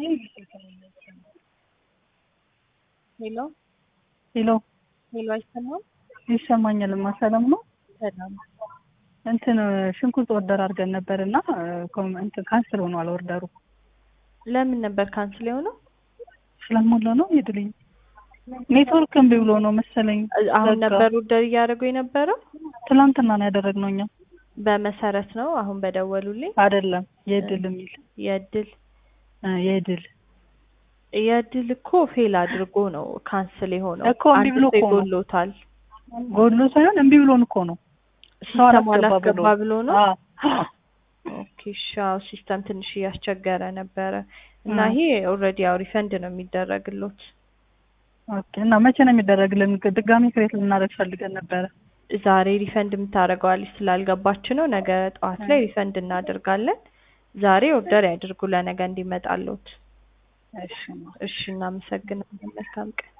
ሄሎ ሄሎ ሄሎ፣ አይሰማም? ይሰማኛልማ። ሰላም ነው። ሰላም። እንትን ሽንኩርት ኦርደር አድርገን ነበር እና እንትን ካንስል ሆኗል ኦርደሩ። ለምን ነበር ካንስል የሆነው? ስለሞላ ነው ይድልኝ ኔትወርክ እምቢ ብሎ ነው መሰለኝ። አሁን ዘጋ። ነበር ኦርደር እያደረጉ የነበረው ትናንትና ነው ያደረግነው እኛ። በመሰረት ነው አሁን በደወሉልኝ አይደለም የድል የሚል የእድል እ የድል የእድል እኮ ፌል አድርጎ ነው ካንስል የሆነው። እኮ እምቢ አንድ ብሎ ሰው እኮ ነው። ይጎሎታል። ጎድሎ ሳይሆን እምቢ ብሎን እኮ ነው። ሰው ሲስተም አላስገባ አላስገባ ብሎ ነው። አዎ። ኦኬ እሺ፣ አዎ ሲስተም ትንሽ እያስቸገረ ነበረ እና እ። ይሄ ኦልሬዲ ያው ሪፈንድ ነው የሚደረግሎት። ኦኬ እና መቼ ነው የሚደረግልን? ድጋሚ ክሬት ልናደርግ ፈልገን ነበረ። ዛሬ ሪፈንድ የምታደርገዋለች ስላልገባች ነው። ነገ ጠዋት ላይ ሪፈንድ እናደርጋለን። ዛሬ ኦርደር ያድርጉ ለነገ እንዲመጣሎት። እሺ እሺ፣ እናመሰግናለን። መልካም ቀን።